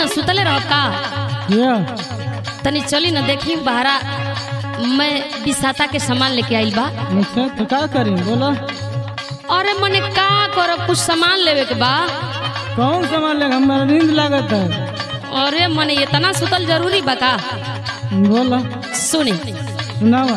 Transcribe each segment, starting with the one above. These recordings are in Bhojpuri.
सुतले रह का या तनी चली ना देखी बहरा मैं बिसाता के सामान लेके आइल बा अच्छा तो का करी बोला अरे मने का करब कुछ सामान लेवे के बा कौन सामान लेगा हमारा नींद लागत है अरे मने इतना सुतल जरूरी बा का बोला सुनी सुनावा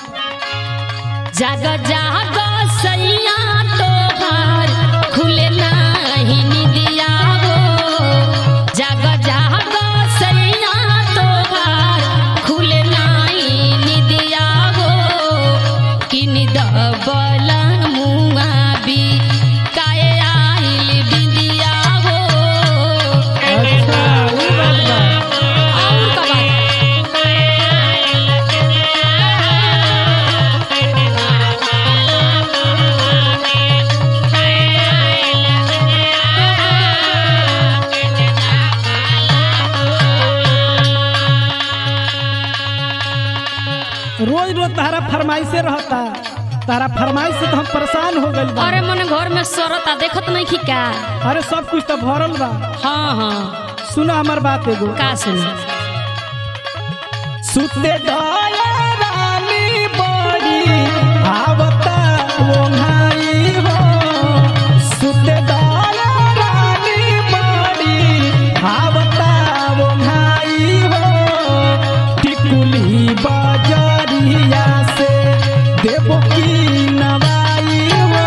जाग जाग सैया तोहार खुले नाही निदिया हो जाग जाग सैया तोहार खुले नाही निदिया हो किन दबल मुआ भी काए आइल बिंदिया हो अच्छा ये बात बा और का बात रोज रोज तारा फरमाइशे रहता तारा फरमाइश से तो हम परेशान हो गइल बा अरे मने घर में सरता देखत नहीं की का अरे सब कुछ तो भरल बा हाँ हाँ सुना हमार बात एगो का सुनी सुते दया रानी बड़ी आवता वो भाई हो सुते दया रानी बड़ी आवता वो भाई हो टिकुली बजरिया से देवो की नवाई हो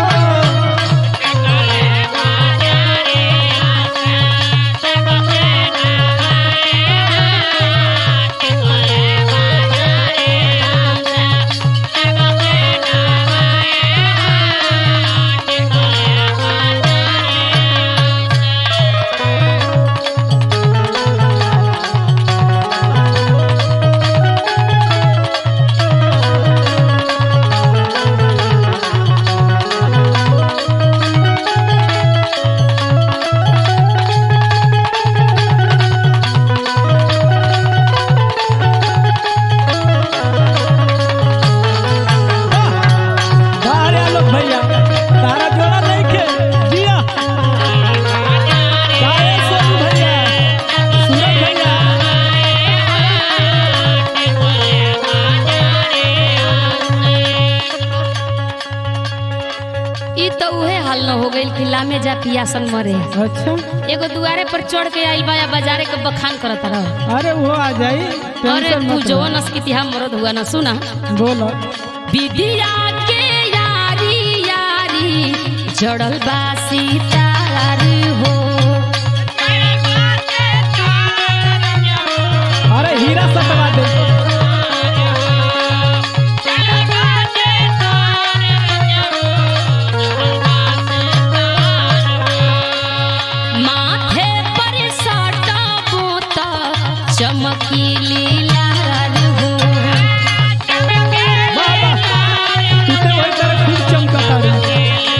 बाहर आलो भैया तारा जोड़ा नहीं खे दिया काहे सोनू भैया सूरज भैया ई तो उहे हाल न हो गइल कि लामे जा पियासन मरे अच्छा एगो दुआरे पर चढ़ के आइल बा या बाजारे के बखान करत रह अरे वो आ जाई अरे टेंशन तू मत जो नस्किति हम मरद हुआ ना सुना लो। बोलो विदिया के यारी यारी जड़ल बा सीतार हो अरे हीरा सटवा दे माथे पर साटा बोता चमकीली लाल हो बाबा तू तो वही तरह खूब चमकता रही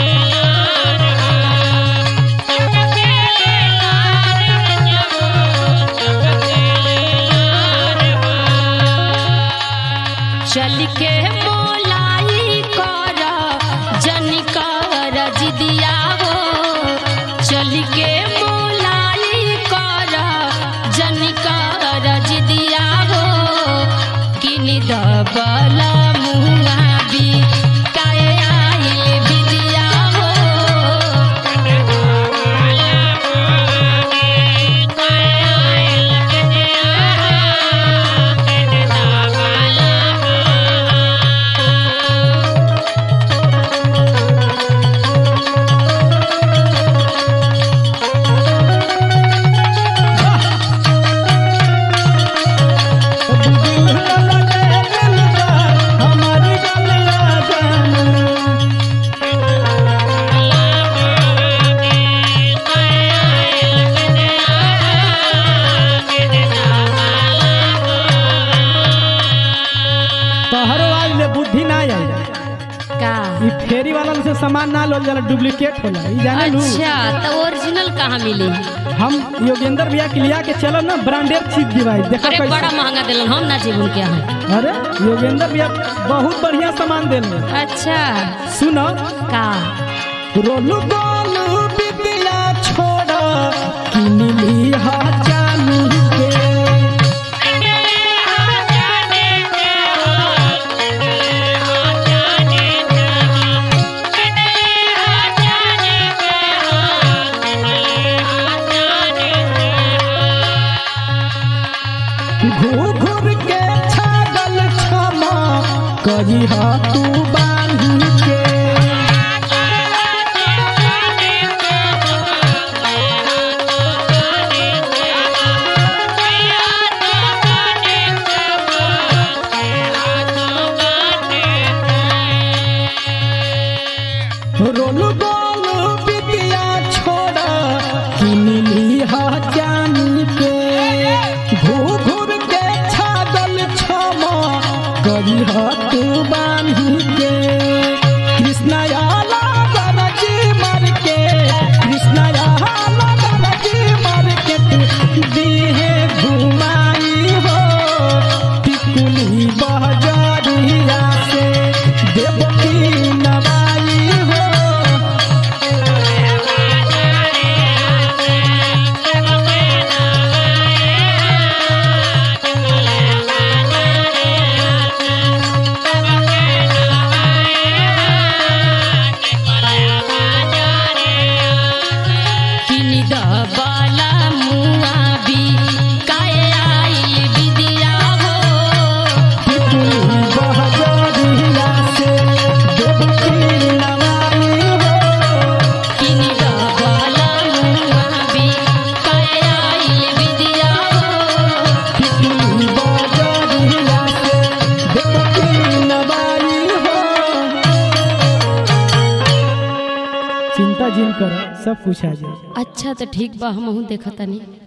चल के मोलाई कर जन कर जिदिया हो चल के मोलाई कर जन कर जिदिया हो किन दबल मुआ भी काए आइल बिदिया हो हमारी गलिया जाना तोहरो आज ले बुद्धि ना आई का ई फेरी वाला से सामान ना लो जाला डुप्लीकेट होला ई जाने लू अच्छा तो ओरिजिनल कहाँ मिली हम योगेंद्र भैया के लिया के चलो ना ब्रांडेड चीज दिवाई देखो अरे बड़ा कैसे महंगा दिलन हम ना जीवन क्या है अरे योगेंद्र भैया बहुत बढ़िया सामान देले अच्छा सुनो का रोलू गोलू बिटिया छोड़ किन ली हा जानू घूर घूर के छागल क्षमा कही तू बांधी के रोल गोल बिटिया छोड़ किनली हा जानी के घूर घूर के छागल क्षमा करी तू बांधी के कृष्ण आला गरजी मर के कृष्ण आला गरजी मर के तू दीहे घुमाई हो टिकुली बहजरिया से देवकी नवाई हो किनी दबाला मुआ भी काए आई विदिया हो टिकुली बहजरिया से देवकी नवाई हो किनी दबाला मुआ भी काए आई विदिया हो टिकुली बहजरिया से देवकी नवाई हो चिंता जिन कर सब कुछ आ जाए अच्छा तो ठीक बा हमहू देखतानी